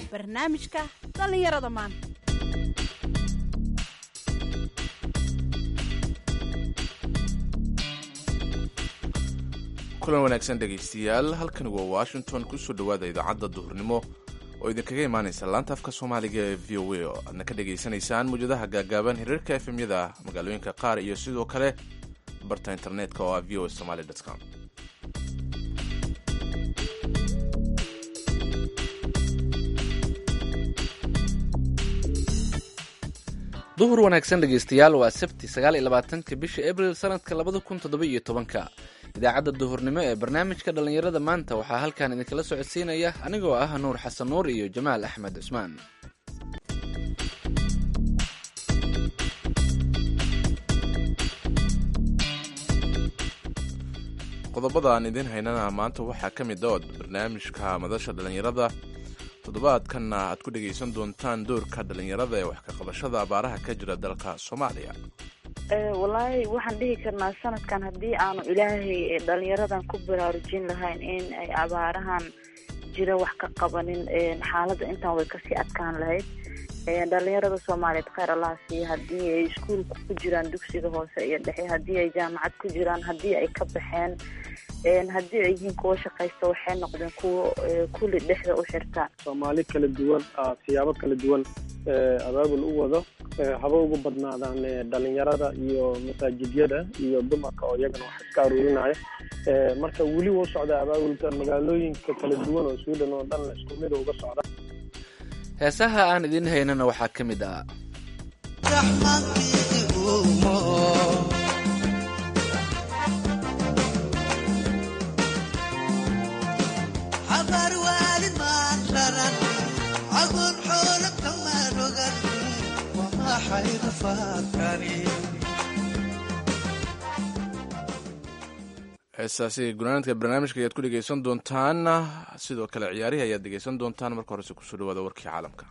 barnaamijka dhallinyarada maanta kulan wanaagsan dhegaystayaal halkani waa washington kusoo dhowaada idaacadda duhurnimo oo idinkaga imaanaysa laanta afka soomaaliga ee v o a oo aadna ka dhagaysanaysaan mawjadaha gaagaaban hiriirka efemyada magaalooyinka qaar iyo sidoo kale barta internetka oo ah v o a somaly com duhur wanaagsan dhegaystayaal waa sabti sagaal iyo labaatanka bisha abril sanadka labada kun toddoba iyo tobanka idaacadda duhurnimo ee barnaamijka dhallinyarada maanta waxaa halkan idinkala socodsiinaya anigoo ah nuur xasan nuur iyo jamaal axmed cusmaan qodobada aan idiin haynana maanta waxaa ka mid ood barnaamijka madasha dhallinyarada toddobaadkanna aad ku dhegaysan doontaan doorka dhallinyarada ee wax ka qabashada abaaraha ka jira dalka soomaaliya wallaahi waxaan dhihi karnaa sanadkan haddii aanu ilaahay dhalinyaradan ku baraarujin lahayn in ay abaarahan jira wax ka qabanin xaaladda intaan way kasii adkaan lahayd dhalinyarada soomaaliyeed kheyr allah siiya haddii ay iskuolka ku jiraan dugsiga hoose iyo dhexe haddii ay jaamacad ku jiraan haddii ay ka baxeen haddii ay yihiin kuwa shaqaysta waxay noqdeen kuwo kulli dhexda u xirta soomaali kala duwan siyaabo kala duwan abaabul u wado haba ugu badnaadaan dhalinyarada iyo masaajidyada iyo dumarka oo iyagana wax iska aruurinaya marka weli wuu socdaa abaabulka magaalooyinka kala duwan oo sweden oo dhan isku mid uga socda heesaha aan idiin haynana waxaa ka mid ah heestaasi gunaanadka barnaamijka ayaad ku dhegaysan doontaan sidoo kale ciyaarihi ayaad dhegaysan doontaan marka horese kusoo dhawaada warkii caalamka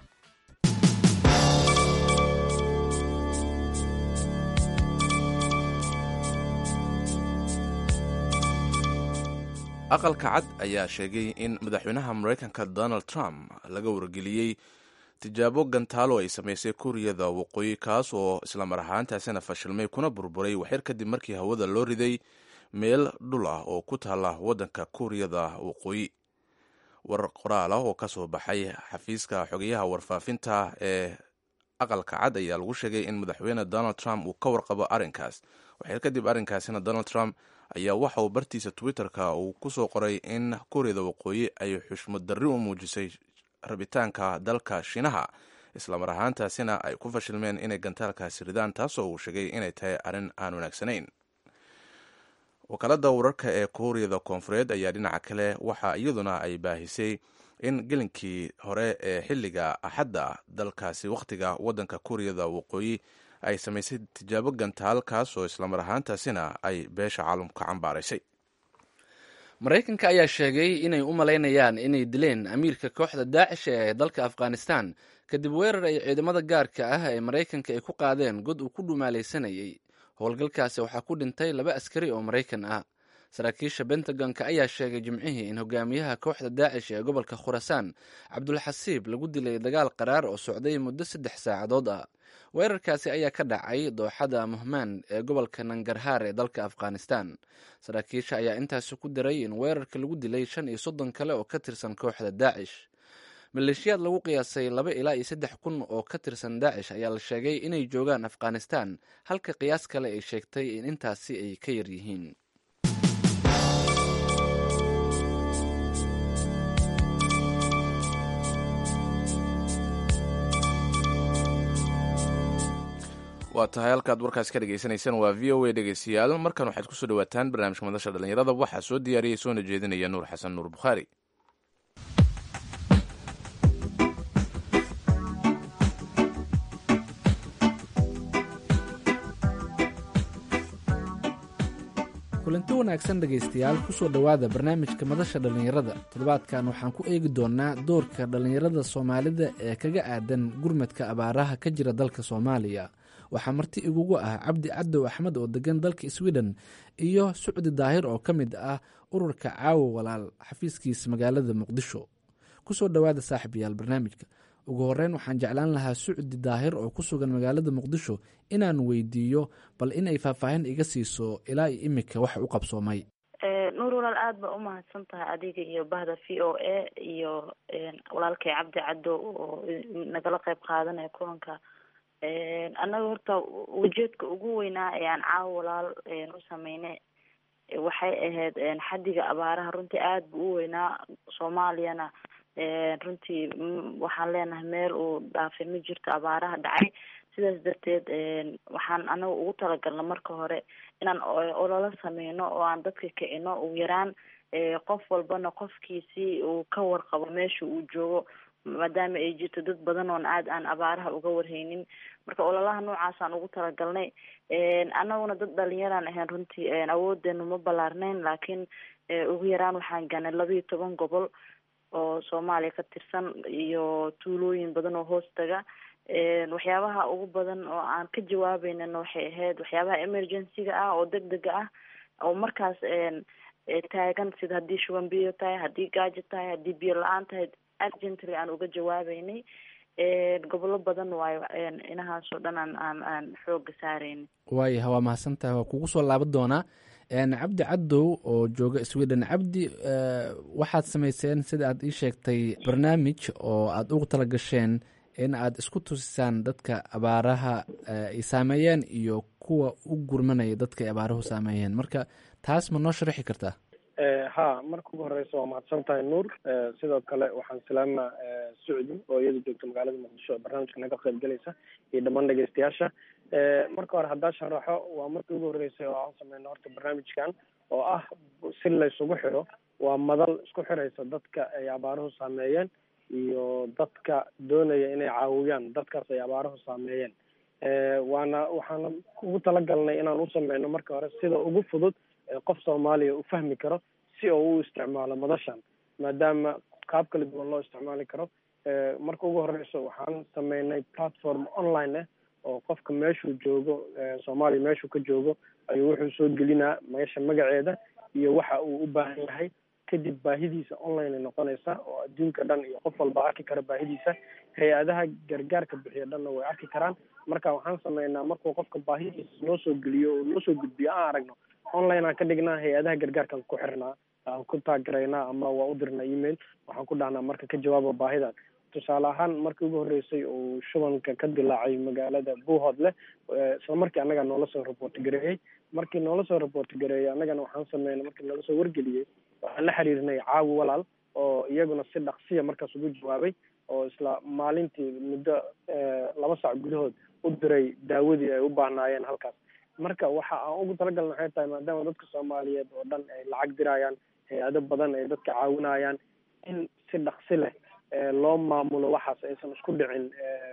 aqalka cad ayaa sheegay in madaxweynaha maraykanka donald trump laga wargeliyey tijaabo gantaalo ay samaysay kuuriyada waqooyi kaas oo islamar ahaantaasina fashilmay kuna burburay waxyar kadib markii hawada loo riday meel dhul ah oo ku taala waddanka kuuriyada waqooyi war qoraal ah oo ka soo baxay xafiiska xogeyaha warfaafinta ee aqalka cad ayaa lagu sheegay in madaxweyne donald trump uu ka warqabo arrinkaas waxyar kadib arrinkaasina donald trump ayaa waxa uu bartiisa twitter-ka uu ku soo qoray in kuuriyada waqooyi ay xushmad darri u muujisay rabitaanka dalka shiinaha islamar ahaantaasina ay ku fashilmeen inay gantaalkaasi ridaan taasoo uu sheegay inay tahay arrin aan wanaagsanayn wakaalada wararka ee kuuriyada koonfureed ayaa dhinaca kale waxa iyaduna ay baahisay in gelinkii hore ee xilliga axadda dalkaasi wakhtiga waddanka kuuriyada waqooyi ay samaysay tijaabo gantaal kaasoo islamar ahaantaasina ay beesha caalamka cambaaraysay maraykanka ayaa sheegay inay u malaynayaan inay dileen amiirka kooxda daacish ee dalka afghanistan kadib weerar ay ciidamada gaarka ah ee maraykanka ay ku qaadeen god uu ku dhumaalaysanayay howlgalkaasi waxaa ku dhintay laba askari oo maraykan ah saraakiisha bentagonka ayaa sheegay jimcihii in hogaamiyaha kooxda daacish ee gobolka khurasaan cabdulxasiib lagu dilay dagaal qaraar oo socday muddo saddex saacadood ah weerarkaasi ayaa ka dhacay dooxada muhmaan ee gobolka nangarhaar ee dalka afghanistan saraakiisha ayaa intaasi ku daray in weerarka lagu dilay shan iyo soddon kale oo ka tirsan kooxda daacish maleeshiyaad lagu qiyaasay laba ilaa iyo saddex kun oo ka tirsan daacish ayaa la sheegay inay joogaan afghanistan halka qiyaas kale ay sheegtay in intaasi ay ka yar yihiin waa tahay halkaad warkaasi ka dhegaysanaysaan waa v o a dhegaystayaal markan waxaad kusoo dhawaataan barnaamijka madasha dhallinyarada waxaa soo diyaariyey soona jeedinaya nuur xasan nuur bukhaari kulanti wanaagsan dhegaystayaal kusoo dhowaada barnaamijka madasha dhallinyarada toddobaadkan waxaan ku eegi doonaa doorka dhallinyarada soomaalida ee kaga aadan gurmadka abaaraha ka jira dalka soomaaliya waxaa marti igugu ah cabdi cadow axmed oo degan dalka sweden iyo sucdi daahir oo ka mid ah ururka caawo walaal xafiiskiisa magaalada muqdisho kusoo dhowaada saaxiibayaal barnaamijka ugu horeyn waxaan jeclaan lahaa sucdi daahir oo ku sugan magaalada muqdisho inaan weydiiyo bal inay faahfaahin iga siiso ilaa iyo imika waxa u qabsoomay nuur walaal aada baa umahadsan tahay adiga iyo bahda v o a iyo walaalkay cabdi caddo oo nagala qeyb qaadanaya kulanka annaga horta ujeedka ugu weynaa ee aan caawa walaal u sameynay waxay ahayd xaddiga abaaraha runtii aada buu u weynaa soomaaliyana runtii waxaan leenahay meel uu dhaafay ma jirto abaaraha dhacay sidaas darteed waxaan anaga ugu talagalna marka hore inaan ololo sameyno oo aan dadka kicino ugu yaraan qof walbana qofkiisii uu ka warqabo meesha uu joogo maadaama ay jirto dad badan oon aad aan abaaraha uga warhaynin marka ololaha noocaasaan ugu talagalnay anaguna dad dhalinyaraan ahayn runtii awoodeenu ma ballaarnayn laakiin ugu yaraan waxaan gaanay laba iyo toban gobol oo soomaaliya ka tirsan iyo tuulooyin badan oo hoos taga waxyaabaha ugu badan oo aan ka jawaabeynana waxay ahayd waxyaabaha emergency-ga ah oo deg dega ah oo markaas taagan sida haddii shuban biyo tahay haddii gaajo tahay haddii biyo la-aan tahay urgently aan uga jawaabeynay gobollo badan waayo inahaasoo dhan aan aan aan xooga saareyna waaya waa mahadsantahay waa kugu soo laaban doonaa cabdi cadow oo jooga sweden cabdi waxaad samayseen sida aad ii sheegtay barnaamij oo aada ugu tala gasheen in aad isku tusisaan dadka abaaraha ay saameeyeen iyo kuwa u gurmanaya dadka ay abaaruhu saameeyeen marka taas ma noo sharaxi kartaa ha marka ugu horeysa waa mahadsan tahay nuur sidoo kale waxaan salaamaa sucdi oo iyada joogta magaalada muqdisho oo barnaamijka naga qayb galaysa iyo dhammaan dhegeystayaasha marka hore haddaa sharaxo waa markii ugu horreysay oo aan sameyno horta barnaamijkan oo ah si laysugu xiro waa madal isku xiraysa dadka ay abaaruhu saameeyeen iyo dadka doonaya inay caawiyaan dadkaas ay abaaruhu saameeyeen waana waxaana ugu talagalnay inaan u sameyno marka hore sida ugu fudud ee qof soomaaliya u fahmi karo si oo u isticmaalo madashan maadaama qaab kala duwan loo isticmaali karo marka ugu horeyso waxaan sameynay platform online ah oo qofka meeshuu joogo soomaaliya meeshuu ka joogo ayuu wuxuu soo gelinaa meesha magaceeda iyo waxa uu u baahan yahay kadib baahidiisa online ay noqonaysaa oo adduunka dhan iyo qof walba arki kara baahidiisa hay-adaha gargaarka bixiya dhanna way arki karaan marka waxaan sameynaa markuu qofka baahidiisa noo soo geliyo oo noo soo gudbiyo aan aragno online aan ka dhignaa hay-adaha gargaarkaan ku xirnaa aan ku taagaraynaa ama waa u dirnaa email waxaan ku dhahnaa marka ka jawaaba baahidan tusaale ahaan markii ugu horreysay uu shubanka ka dilaacay magaalada buuhoodle isla markii annaga noola soo report gareeyey markii noola soo report gareeyey annagana waxaan sameynay markii noola soo wargeliyey waxaan la xiriirnay caawi walaal oo iyaguna si dhaqsiya markaas ugu jawaabay oo isla maalintii muddo laba sac gudahood u diray daawadii ay u baahnaayeen halkaas marka waxa aan ugu talagalna waxay tahay maadaama dadka soomaaliyeed oo dhan ay lacag dirayaan hay-ado badan ay dadka caawinayaan in si dhaqsi leh loo maamulo waxaas aysan isku dhicin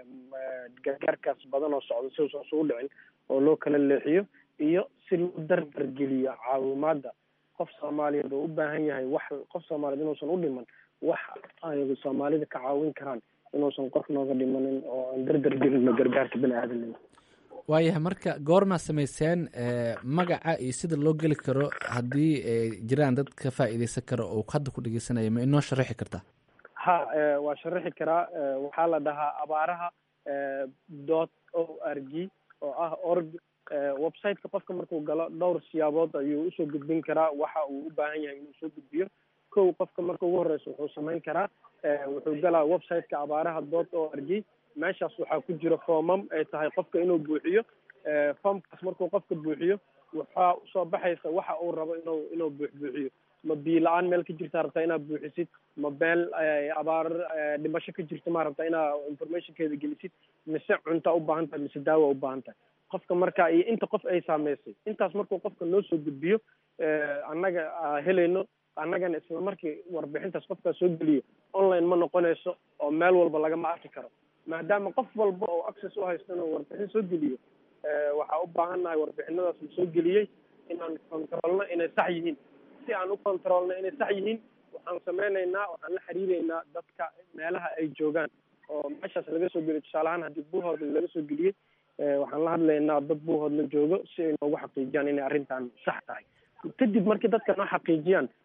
gargaarkaas badan oo socda si uusan isugu dhicin oo loo kala leexiyo iyo si loo dardar geliyo caawimaada qof soomaaliyeed oo u baahan yahay wax qof soomaaliyeed inuusan u dhiman wax ay soomaalida ka caawin karaan inuusan qof nooga dhimanin oo aan dardar gelino gargaarka bini aadamnimo waayahay marka goormaa samayseen magaca iyo sida loo geli karo haddii ay jiraan dad ka faa'iideysan karo oo hadda ku dhegeysanaya ma inoo sharaxi kartaa ha waa sharaxi karaa waxaa la dhahaa abaaraha dot o r g oo ah org websiteka qofka markuu galo dhowr siyaabood ayuu usoo gudbin karaa waxa uu u baahan yahay inuu soo gudbiyo kow qofka marka ugu horeysa wuxuu samayn karaa wuxuu galaa websiteka abaaraha dot o r g meeshaas waxaa ku jira foomam ay tahay qofka inuu buuxiyo foomkaas markuu qofka buuxiyo waxaa usoo baxaysa waxa uu rabo inuu inuu buuxbuuxiyo ma biyo la-aan meel ka jirta rabtaa inaad buuxisid ma meel abaar dhimasho ka jirta ma rabtaa inaad informationkeeda gelisid mise cunta u baahan tahay mise daawa u baahan tahay qofka marka iyo inta qof ay saameysay intaas markuu qofka noo soo gudbiyo annaga helayno annagana isla markii warbixintaas qofkaas soo geliyo online ma noqonayso oo meel walba lagama arki karo maadaama qof walba oo access u haysto inuu warbixin soo geliyo waxaa u baahan nahay warbixinadaas la soo geliyey inaan controlno inay sax yihiin si aan u controlno inay sax yihiin waxaan sameynaynaa waxaan la xiriireynaa dadka meelaha ay joogaan oo meeshaas laga soo geliyo tusaale ahaan haddii buuhoodla laga soo geliyey waxaan la hadlaynaa dad buuhoodla joogo si ay noogu xaqiijiyaan inay arrintan sax tahay kadib markii dadka noo xaqiijiyaan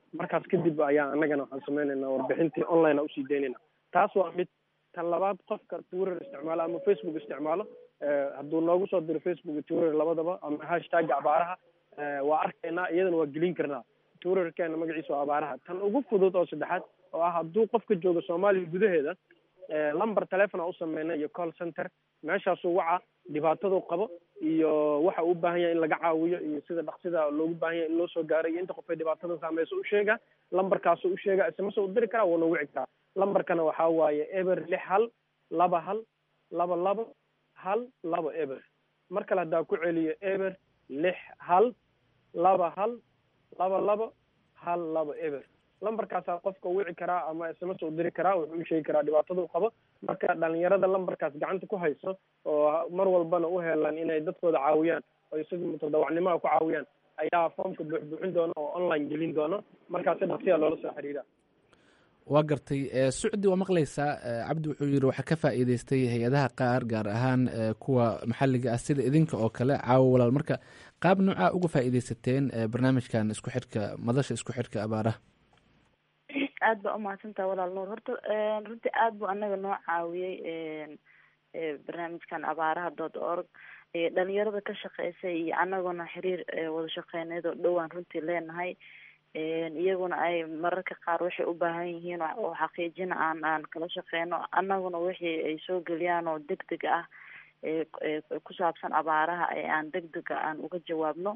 markaas kadib ayaa annagana waxaan sameynaynaa warbixintii online a usii daynayna taas waa mid tan labaad qofka twitter isticmaalo ama facebook isticmaalo hadduu noogu soo diro facebook iyo twitter labadaba ama hashtagga abaaraha waa arkaynaa iyadana waa gelin karnaa twitterkeena magaciisa waa abaaraha tan ugu fudud oo saddexaad oo ah hadduu qofka joogo soomaaliya gudaheeda lamber telefon a u sameyna iyo call center meeshaasuu waca dhibaatadu qabo iyo waxa uu u baahan yahay in laga caawiyo iyo sida dhaksida loogu baahan yahay in loo soo gaaro iyo inta qof ay dhibaatada saameyso u sheega lamberkaasuu u sheega sms u diri karaa wuuna wici karaa lamberkana waxaa waaye eber lix hal laba hal laba laba hal laba eber mar kale haddaa ku celiyo eber lix hal laba hal laba laba hal laba eber lamberkaasaa qofka wici karaa ama sms u diri karaa wuxuu u sheegi karaa dhibaatada u qabo marka dhalinyarada lamberkaas gacanta ku hayso oo mar walbana u helan inay dadkooda caawiyaan oy sida mutadawacnimaha ku caawiyaan ayaa foomka buuxbuuxin doona oo online gelin doono markaasi dhaqsiya loola soo xiriira waa gartay sucdi waa maqlaysaa cabdi wuxuu yidhi waxaa ka faa'iideystay hay-adaha qaar gaar ahaan kuwa maxalliga ah sida idinka oo kale caawo walaal marka qaab noocaa uga faa'iideysateen barnaamijkan isku xidhka madasha isku xidhka abaaraha aada baa umahadsantaha walaal nuur horta runtii aada buu anaga noo caawiyey barnaamijkan abaaraha dot org dhalinyarada ka shaqeysay iyo anaguna xiriir wada shaqeyneed oo dhowaan runtii leenahay iyaguna ay mararka qaar waxay u baahan yihiin oo xaqiijina aan aan kala shaqeyno annaguna wixii ay soo geliyaan oo deg deg ah ku saabsan abaaraha ee aan deg dega aan uga jawaabno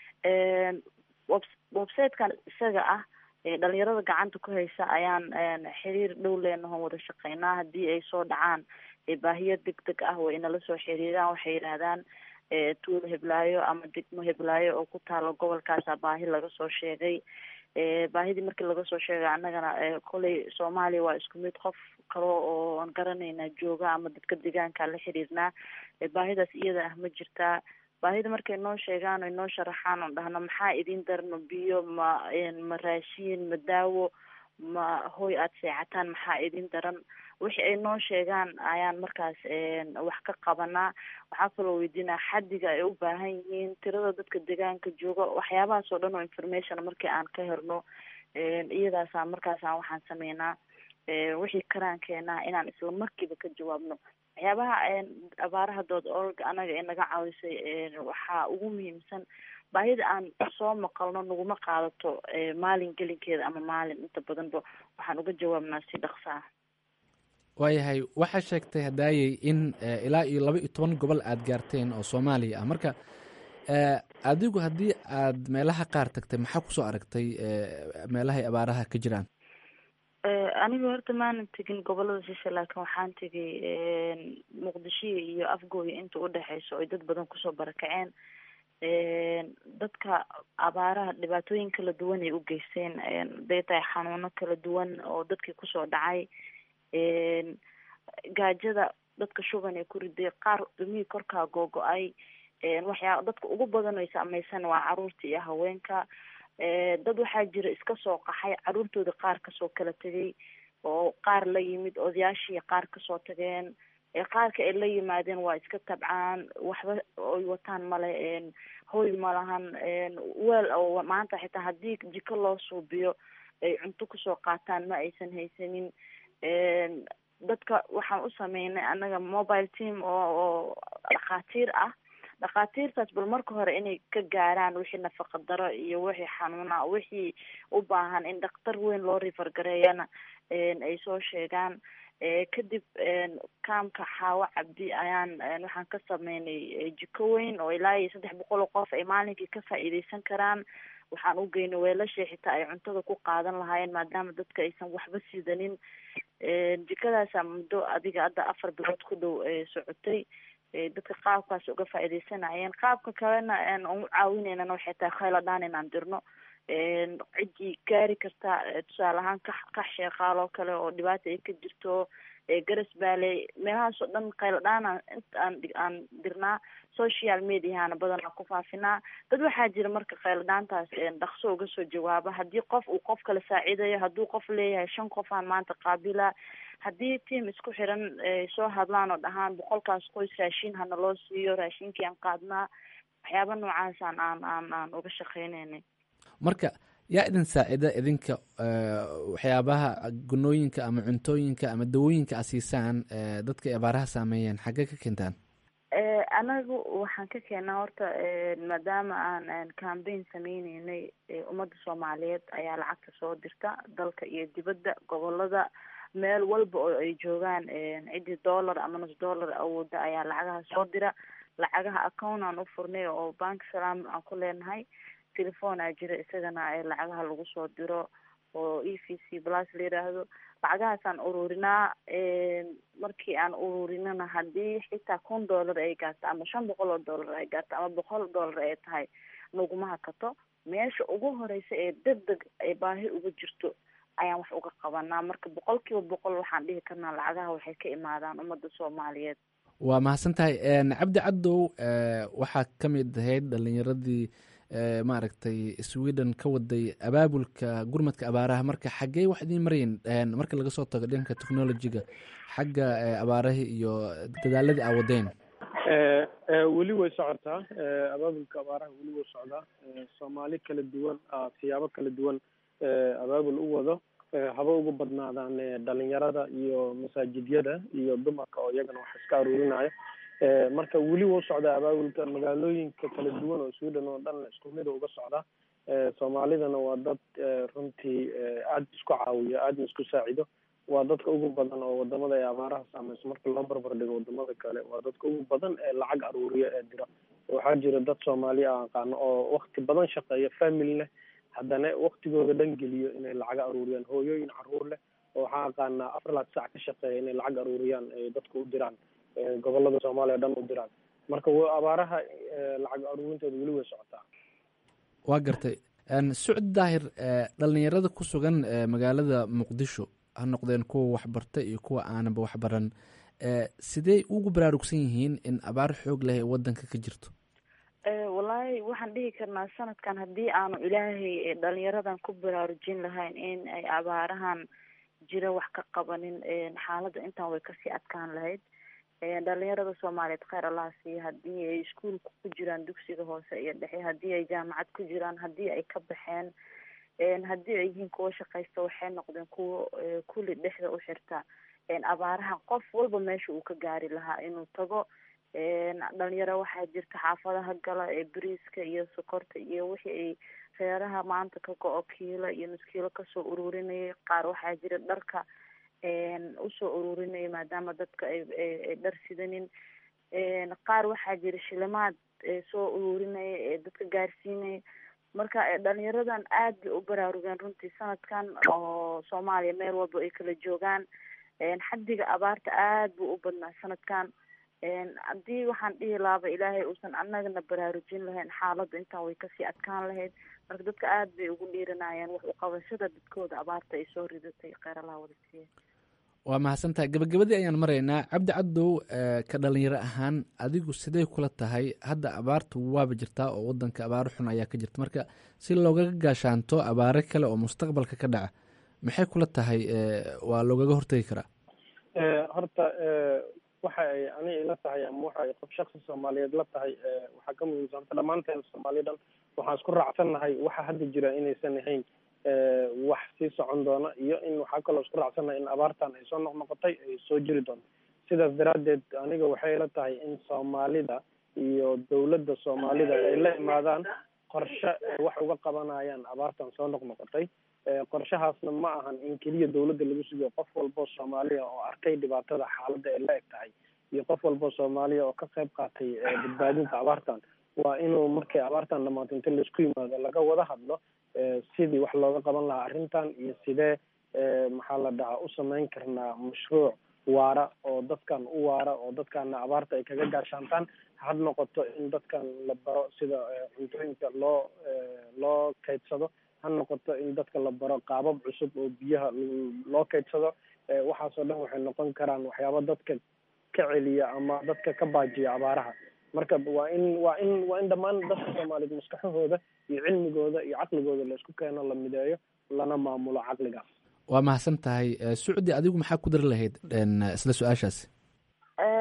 websitekan isaga ah dhalinyarada gacanta ku haysa ayaan xiriir dhow leenaho wada shaqeynaa haddii ay soo dhacaan baahiyo deg deg ah way inala soo xiriiraan waxay yidhaahdaan tuulo heblaayo ama degmo heblaayo oo ku taalo gobolkaasa baahi laga soo sheegay baahidii markii laga soo sheegay annagana koley soomaaliya waa isku mid qof kalo oo aan garanayna jooga ama dadka deegaanka la xiriirnaa baahidaas iyada ah ma jirtaa baahida markay noo sheegaan oy noo sharaxaan oon dhahno maxaa idin dar ma biyo ma ma raashiin ma daawo ma hoy aada seexataan maxaa idin daran wixii ay noo sheegaan ayaan markaas wax ka qabanaa waxaa kaloo weydiinaa xaddiga ay u baahan yihiin tirada dadka deegaanka jooga waxyaabahaas oo dhan oo information markii aan ka helno iyadaasa markaasaan waxaan sameynaa wixii karaan keenaa inaan isla markiiba ka jawaabno waxyaabaha abaaraha dood org anaga ee naga caawisay waxaa ugu muhiimsan baahida aan soo maqalno naguma qaadato maalin gelinkeeda ama maalin inta badanba waxaan uga jawaabnaa si dhaqso ah waayahay waxaa sheegtay hadaayey in ilaa iyo laba iyo toban gobol aada gaarteen oo soomaaliya ah marka adigu haddii aad meelaha qaar tagtay maxaa kusoo aragtay meelahay abaaraha ka jiraan aniga horta maanan tegin gobolada shishe laakiin waxaan tegay muqdisho iyo afgooya inta udhexeyso oy dad badan kusoo barakaceen dadka abaaraha dhibaatooyin kala duwan ay u geysteen haday tahay xanuuno kala duwan oo dadkii kusoo dhacay gaajada dadka shuban ee ku riday qaar dhumihii korkaa googo-ay waxyaa dadka ugu badan ay saameysan waa caruurta iyo haweenka dad waxaa jira iska soo qaxay caruurtooda qaar kasoo kala tegay oo qaar la yimid odayaashii qaar kasoo tageen qaarka ay la yimaadeen waa iska tabcaan waxba oy wataan male hoy malahan weel oo maanta xitaa haddii jiko loo suubiyo ay cunto kusoo qaataan ma aysan haysanin dadka waxaan u sameynay annaga mobile team oo oo dhakhaatiir ah dhakhaatiirtaas bal marka hore inay ka gaaraan wixii nafaqa daro iyo wixii xanuuna wixii u baahan in dhakhtar weyn loo rifargareeyana ay soo sheegaan kadib kaamka xaawo cabdi ayaan waxaan ka sameynay jiko weyn oo ilaa iyo saddex boqol oo qof ay maalinkii ka faa'iideysan karaan waxaan u geynay weelashii xitaa ay cuntada ku qaadan lahaayeen maadaama dadka aysan waxba sidanin jikadaasa muddo adiga hadda afar bilood ku dhow socotay dadka qaabkaas uga faa'iideysanayeen qaabka kalena aan u caawineynana waxay tahay khayladhaan inaan dirno ciddii gaari karta tusaale ahaan ka kax sheeqaal oo kale oo dhibaata ay ka jirto garas baaley meelahaas oo dhan khayladhaan inta aan aan dirnaa social mediahana badanaa ku faafinaa dad waxaa jira marka khayladhaantaas dhaqso uga soo jawaaba haddii qof uu qof kala saaciidayo hadduu qof leeyahay shan qof aan maanta qaabila haddii tiam isku xiran soo hadlaan oo dhahaan boqolkaas qoys raashin hana loo siiyo raashinkii aan qaadnaa waxyaaba noocaasaan aan aan aan uga shaqeyneynay marka yaa idin saacida idinka waxyaabaha gunooyinka ama cuntooyinka ama dawooyinka a siisaan dadka ay abaaraha saameeyeen xaggee ka keentaan anagu waxaan ka keenaa horta maadaama aan cambaign sameyneynay ummadda soomaaliyeed ayaa lacagta soo dirta dalka iyo dibadda gobolada meel walba oo ay joogaan ciddii dollar ama nus dollar awooda ayaa lacagaha soo dira lacagaha account aan u furnay oo bank salam aan ku leenahay telephone aa jira isagana lacagaha lagu soo diro oo e v c plus la yiraahdo lacagahaasaan ururinaa markii aan ururinana haddii xitaa kun dollar ay gaarto ama shan boqol oo dollar ay gaarto ama boqol dollar ay tahay naguma hakato meesha ugu horeysa ee deg deg ay baahi uga jirto ayaan wax uga qabanaa marka boqol kiiba boqol waxaan dhihi karnaa lacagaha waxay ka imaadaan ummadda soomaaliyeed waa mahadsan tahay cabdi caddow waxaa ka mid ahayd dhalinyaradii maaragtay sweden ka waday abaabulka gurmadka abaaraha marka xaggee wax idiin marayn marka laga soo tago dhanka technologiga xagga abaarahii iyo dadaaladii aa wadeen weli way socotaa abaabulka abaaraha weli way socdaa soomaali kala duwan siyaabo kala duwan abaabul u wado haba ugu badnaadaan dhalinyarada iyo masaajidyada iyo dumarka oo iyagana wax iska aruurinaya marka weli wuu socdaa abaabulka magaalooyinka kala duwan oo sweden oo dhan isku mid uga socdaa soomaalidana waa dad runtii aada isku caawiyo aadna isku saacido waa dadka ugu badan oo wadamada ay abaaraha saameyso marka loo barbar dhigo wadamada kale waa dadka ugu badan ee lacag aruuriya ee dira waxaa jira dad soomaaliya aan aqaano oo wakti badan shaqeeya family leh haddana waktigooda dhan geliyo inay lacag aruuriyaan hooyooyin caruur leh oo waxaan aqaanaa afar laad sac ka shaqeeya inay lacag aruuriyaan ay dadka u diraan gobolada soomaaliya dhan u diraan marka abaaraha lacag aruurintooda weli way socotaa waa gartay sucd daahir dhalinyarada ku sugan magaalada muqdisho ha noqdeen kuwa waxbarta iyo kuwa aananba waxbaran sidee ugu baraarugsan yihiin in abaar xoog leh ee wadanka ka jirto wallaahi waxaan dhihi karnaa sanadkan haddii aanu ilaahay dhalinyaradan ku baraarujin lahayn in ay abaarahan jira wax ka qabanin xaaladda intaan way kasii adkaan lahayd dhalinyarada soomaaliyeed kheyr allah siiya haddii ay iskuolka ku jiraan dugsiga hoose iyo dhexe haddii ay jaamacad ku jiraan haddii ay ka baxeen haddii ay yihiin kuwa shaqaysta waxay noqdeen kuwa kulli dhexda u xirta abaaraha qof walba meesha uu ka gaari lahaa inuu tago dhalinyaro waxaa jirta xaafadaha gala ee bariiska iyo sokorta iyo wixii ay reeraha maanta ka go-o kiilo iyo nus kiilo kasoo ururinayay qaar waxaa jira dharka usoo ururinaya maadaama dadka ay dhar sidanin qaar waxaa jira shilimaad soo ururinaya ee dadka gaarsiinaya marka dhalinyaradan aad bay u baraarugeen runtii sanadkan oo soomaaliya meel walba ay kala joogaan xaddiga abaarta aad buu u badnaa sanadkan haddii waxaan dhihi lahaaba ilaahay uusan annagana baraarujin lahayn xaaladda intaan way kasii adkaan lahayd marka dadka aad bay ugu dhiiranayeen wax uqabashada dadkooda abaarta ay soo ridatay kheyr allah wada siiya waa mahadsantahay gabagabadii ayaan maraynaa cabdi caddow ka dhalinyaro ahaan adigu sidee kula tahay hadda abaartu waaba jirtaa oo wadanka abaaro xun ayaa ka jirta marka si loogaga gaashaanto abaaro kale oo mustaqbalka ka dhaca maxay kula tahay waa loogaga hortegi karaa horta waxa ay aniga ila tahay ama waxa ay qof shaksi soomaaliyeed la tahay waxaa ka muhiimsanta dhammaanteen soomaaliya dhan waxaan isku raacsannahay waxa hadda jira inaysan ahayn wax sii socon doona iyo in waxaa kaloo isku raacsannahay in abaartan ay soo noqnoqotay ay soo jiri doonto sidaas daraaddeed aniga waxay ila tahay in soomaalida iyo dawladda soomaalida ay la imaadaan qorshe wax uga qabanayaan abaartan soo noqnoqotay qorshahaasna ma ahan in keliya dawladda lagu sugiyo qof walboo soomaaliya oo arkay dhibaatada xaaladda ay la eg tahay iyo qof walboo soomaaliya oo ka qayb qaatay badbaadinta abaartan waa inuu markay abaartan dhamaato inta laisku yimaado laga wada hadlo sidii wax looga qaban lahaa arrintan iyo sidee maxaa la dhahaa u samayn karnaa mashruuc waara oo dadkan u waara oo dadkana abaarta ay kaga gaashaantaan had noqoto in dadkan la baro sida cuntooyinka loo loo kaydsado ha noqoto in dadka la baro qaabab cusub oo biyaha loo kaydsado waxaasoo dhan waxay noqon karaan waxyaaba dadka ka celiya ama dadka ka baajiya abaaraha marka waa in waa in waa in dhammaan dadka soomaaliyeed maskaxahooda iyo cilmigooda iyo caqligooda laisku keeno la mideeyo lana maamulo caqligaas waa mahadsan tahay sucdi adigu maxaa ku dari lahayd isla su-aashaasi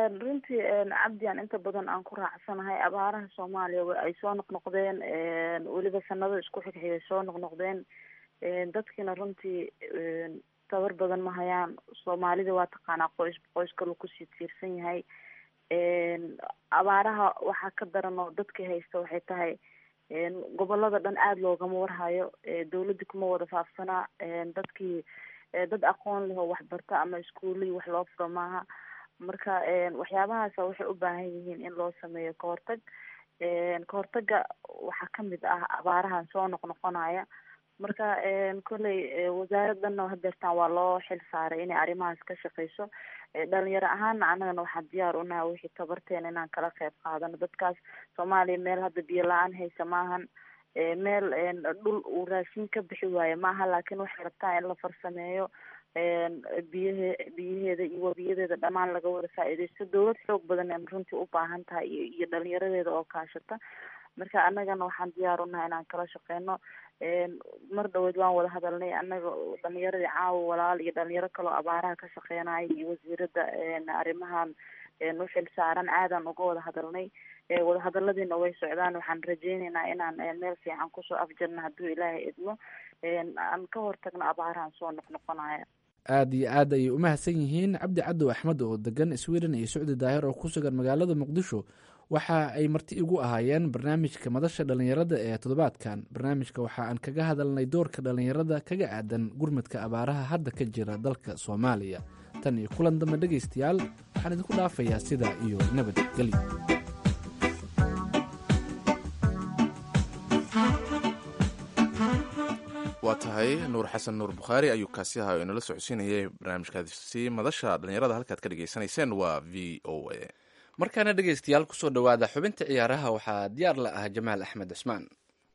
runtii cabdi aan inta badan aan ku raacsanahay abaaraha soomaaliya wa ay soo noqnoqdeen weliba sanado isku xigxigay soo noqnoqdeen dadkiina runtii tabar badan ma hayaan soomaalida waa taqaanaa qoys qoys kaloo kusii tiirsan yahay abaaraha waxaa ka daran oo dadkii haysta waxay tahay gobolada dhan aada loogama warhayo dawladda kuma wada faafsanaa dadkii dad aqoon leh oo waxbarta ama iskuulihii wax loo furo maaha marka waxyaabahaasa waxay u baahan yihiin in loo sameeyo kahortag kahortaga waxaa kamid ah abaarahan soo noqnoqonaya marka kolley wasaaradana hadeertaan waa loo xil saaray inay arrimahaas ka shaqeyso dhalinyaro ahaana annagana waxaan diyaar unahay wixii tabarteena inaan kala qeyb qaadano dadkaas soomaaliya meel hadda biyo la-aan haysa maahan meel dhul uu raashin ka bixi waayo maaha laakiin waxay rabtaa in la farsameeyo biyahe biyaheeda iyo webiyadeeda dhammaan laga wada faa-iideysto dawlad xoog badan an runtii u baahan tahay iyo iyo dhalinyaradeeda oo kaashata marka annagana waxaan diyaar unahay inaan kala shaqeyno mar dhaweyd waan wada hadalnay annaga dhalinyaradii caawa walaal iyo dhalinyaro kaloo abaaraha ka shaqeynaya iyo wasiirada arrimahan uxil saaran aadan uga wada hadalnay wadahadaladiina way socdaan waxaan rajeyneynaa inaan meel fiican kusoo afjarno hadduu ilaahay idmo aan ka hortagno abaarahan soo noqnoqonaya aada iyo aad ayay umahadsan yihiin cabdi cadow axmed oo degan sweden iyo socdi daahir oo ku sugan magaalada muqdisho waxa ay marti igu ahaayeen barnaamijka madasha dhalinyarada ee toddobaadkan barnaamijka waxa aan kaga hadalnay doorka dhalinyarada kaga aadan gurmadka abaaraha hadda ka jira dalka soomaaliya tan iyo kulan dambe dhegaystayaal waxaan idinku dhaafayaa sidaa iyo nabadgelyo waa tahay nuur xasan nuur bukhaari ayuu kaasi ahaa oo inala socodsiinayay barnaamijkaasi madasha dhalinyarada halkaad ka dhegaysanayseen waa v o a markaana dhegaystayaal kusoo dhowaada xubinta ciyaaraha waxaa diyaar la ah jamaal axmed cusmaan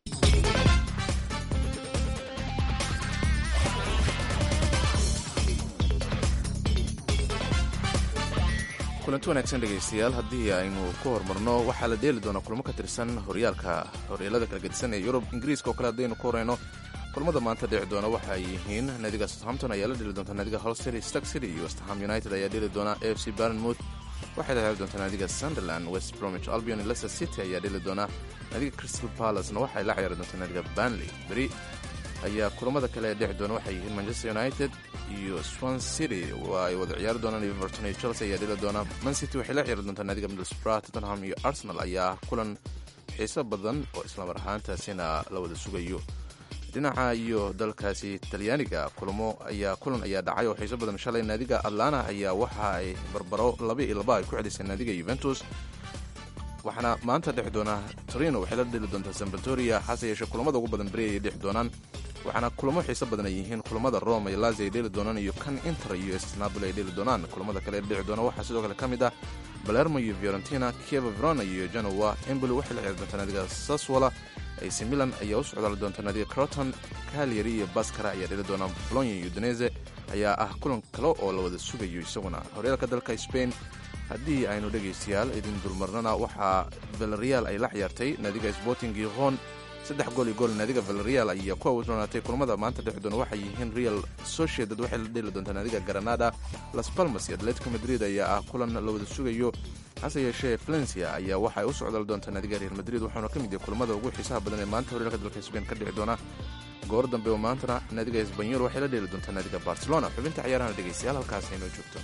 kulanti wanaagsan dhegaystayaal haddii aynu ku horumarno waxaa la dheeli doonaa kulmo ka tirsan horyaalka horyaalada kala gedisan ee yurub ingiriiska oo kale haddaynu ku horeyno kulmada maanta dhici doona waxa ay yihiin naadiga southampton ayaa la dheli doonta naadiga hol city stark city iyo westham united ayaa dheli doona a f c barnmouth waxay la heli doontaa naadiga sunderland west bromwich albion leicester city ayaa dheli doona naadiga crystal palacena waxay la ciyaari doontaa naadiga banley beri ayaa kulamada kale ee dhici doona waxay yihiin manchester united iyo swan city waa ay wada ciyaari doonaan everton iyo chelsea ayaa dheli doona man city waxay la ciyaari doontaa naadiga middlesbrough tottenham iyo arsenal ayaa kulan xiiso badan oo islamar ahaantaasina la wada sugayo dhinaca iyo dalkaasi talyaaniga kulamo ayaa kulan ayaa dhacay oo xiiso badan shalay naadiga atlana ayaa waxa ay barbaro laba iyo laba ay ku celisay naadiga yuventus waxaana maanta dhexi doona torino waxay la dheli doontaa sambaltoria hase yeeshee kulamada ugu badan beri ayay dhexi doonaan waxaana kulamo xiiso badan ay yihiin kulamada rome iyo lazi ay dheli doonaan iyo kan inter iyo snaboli ay dheli doonaan kulamada kale ee dhici doona waxaa sidoo kale ka mid ah balermo iyo fiorentina kieva verona iyo genoa emboli waxay la ciyaari doontaa naadiga saswala ac milan ayaa u socdaali doonta naadiga croton calyary iyo baskara ayaa dheli doona bolonya iyo udinese ayaa ah kulan kale oo la wada sugayo isaguna horyaalka dalka spain haddii aynu dhegaystayaal idin dulmarnana waxaa valerial ay la ciyaartay naadiga sporting giron saddex gool iyo gool naadiga valerial ayaa ku awdoonaatay kulamada maanta dhexi doona waxay yihiin real sociedad waxay la dheli doontaa naadiga granada las palmas iyo atletico madrid ayaa ah kulan la wada sugayo hase yeeshee valencia ayaa waxay u socdaal doontaa naadiga real madrid waxauna ka mid yahay kulamada ugu xiisaha badan ee maanta horyaalka dalka spain ka dhici doona goor dambe oo maantana naadiga esbanyol waxay la dheeli doontaa naadiga barcelona xubinta ciyaarahana dhegaystayaal halkaas aynoo joogto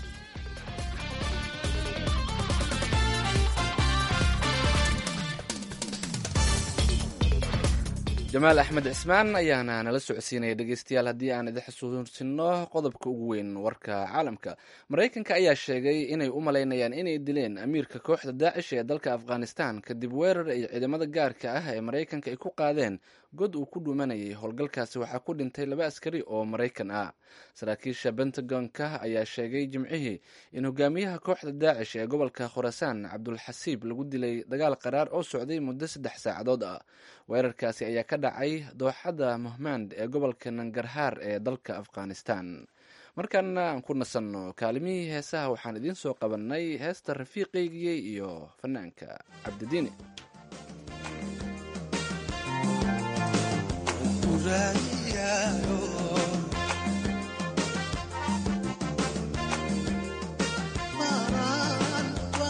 jamaal axmed cismaan ayaana nala socodsiinaya dhegeystayaal haddii aan idin xusuusino qodobka ugu weyn warka caalamka maraykanka ayaa sheegay inay u malaynayaan inay dileen amiirka kooxda daacish ee dalka afghanistan kadib weerar ay ciidamada gaarka ah ee maraykanka ay ku qaadeen god uu ku dhumanayay howlgalkaasi waxaa ku dhintay laba askari oo maraykan ah saraakiisha pentagonka ayaa sheegay jimcihii in hogaamiyaha kooxda daacish ee gobolka khurasaan cabdulxasiib lagu dilay dagaal qaraar oo socday muddo saddex saacadood ah weerarkaasi ayaa ka dhacay dooxada mohmand ee gobolka nangarhaar ee dalka afghanistan markaana aan ku nasanno kaalimihii heesaha waxaan idiin soo qabanay heesta rafiiqaygii iyo fanaanka cabdidiini Maran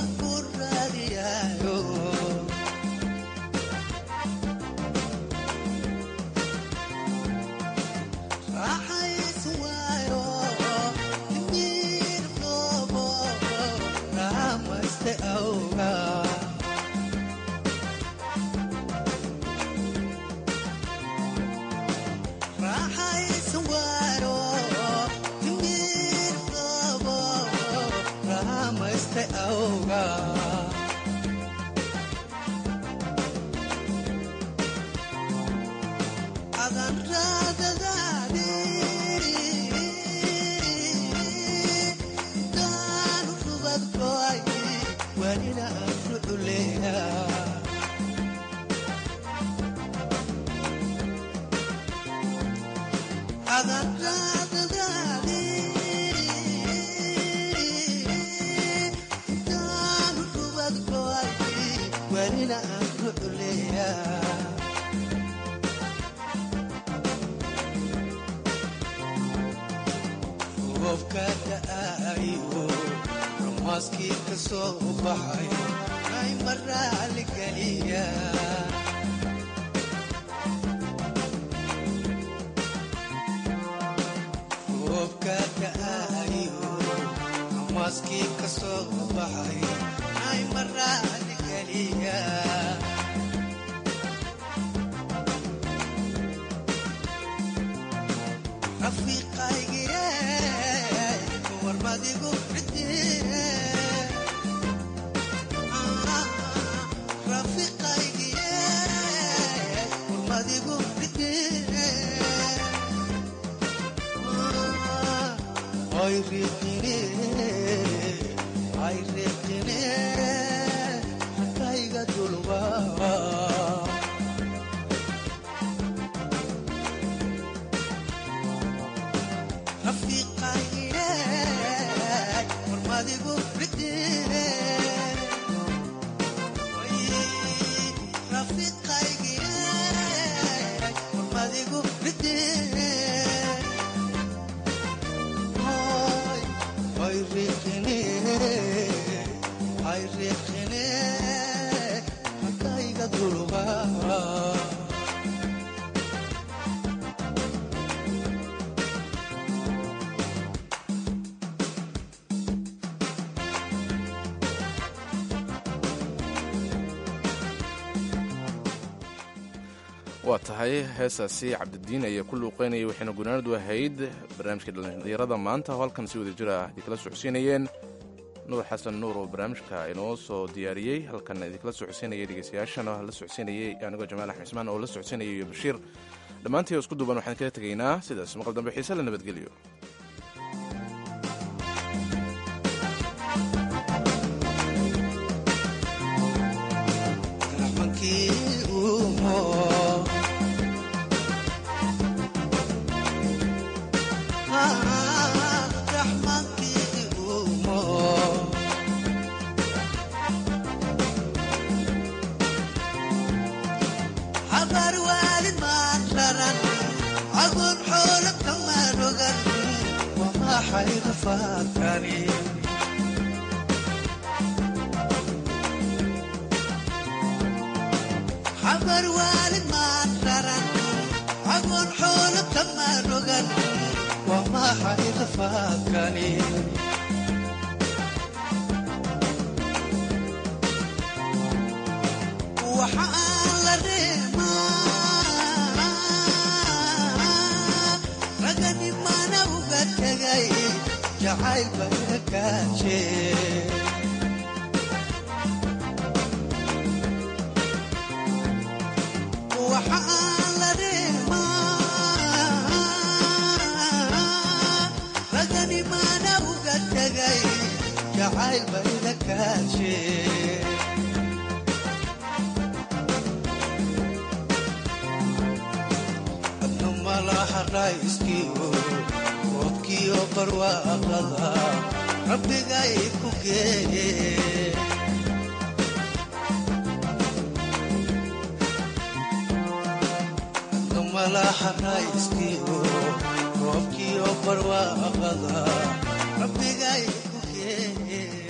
waa tahay heesaasi cabdidiin ayaa ku luuqeynayay waxayna gunaanadu ahayd barnaamijka dhallinyarada maanta oo halkan si wada jir ah idinkala socodsiinayeen nuur xasan nuur oo barnaamijka inoo soo diyaariyey halkan idinkala socodsiinayay dhegeystayaashana la socodsiinayay anigoo jamaal axmed cismaan oo la socodsiinayay iyo bashiir dhammaantii oo isku duuban waxaan kaga tegaynaa sidaas maqal dambe xiise la nabadgeliyo roobkiyo barwaaqada rabbigay ku geeye malaha rayskiyo roobkiyo barwaaqada rabbigay ku geeye